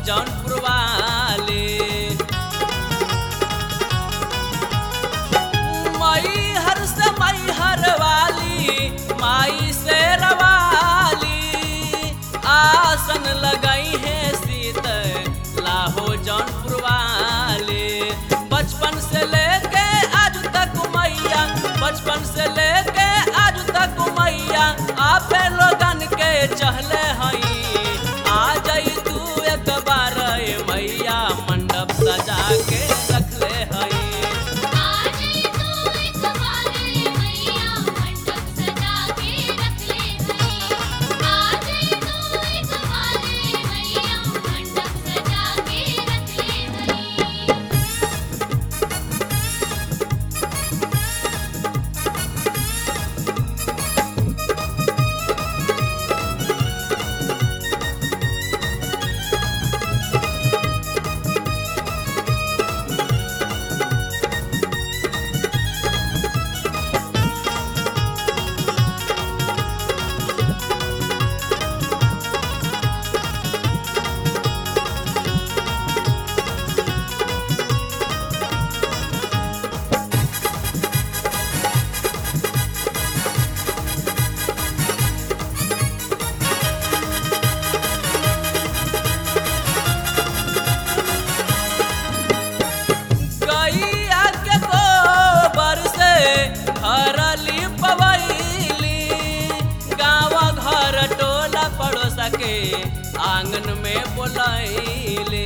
जौनपुर वाले मई हर से मई हर वाली माई से रवाली आसन लगाई है सीत लाहो जौनपुर वाले बचपन से लेके आज तक मैया बचपन से लेके आज तक मैया आपे लोगन के चहले हई आ जाई तू एक बार ए मैया मंडप सजा के रखले हई आज तू एक बारे मैया मंडप सजा के रख ले हई आज तू एक बारे मैया मंडप सजा के रख ले हई गैया के गोबर से हरली पवैली गाँव घर टोला पड़ोसा के आंगन में बोलैली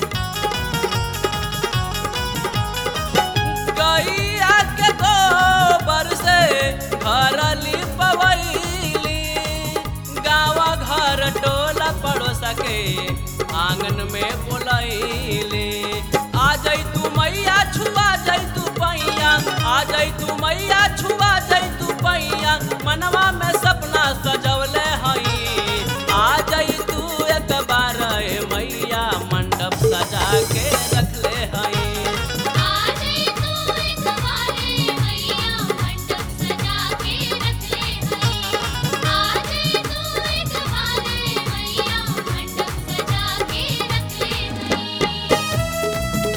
गैया के गोबर से हरली पवैली गाँव घर टोला पड़ोसा के आंगन में बोलैली आ जाई तू मैया छुआ जाई तू पैया आ जाई तू मैया छुआ जाई तू पैया मनवा में सपना सजवले हई आ जाई तू एक बार ए मैया मंडप सजा के रखले हई आज तू एक बारे मैया मंडप सजा के रख ले हई आज तू एक बारे मैया मंडप सजा के रख ले हई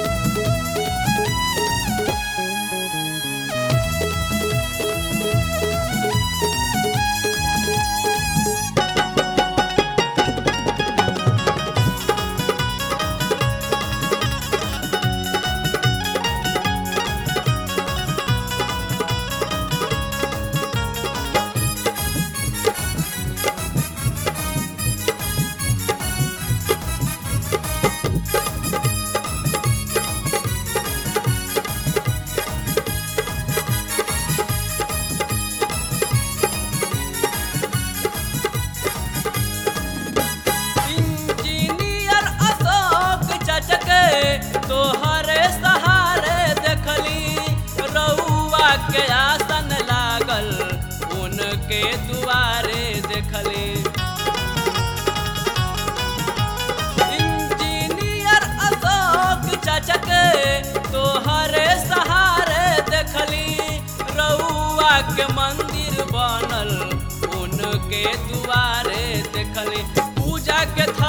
इंजीनियर अशोक चचके तोहरे सहारे देखली रउआ के आसन लागल उनके दुआरे देखली इंजीनियर अशोक चचके तोहरे सहारे देखली रउआ के मंदिर बनल उनके दुआरे देखली पूजा के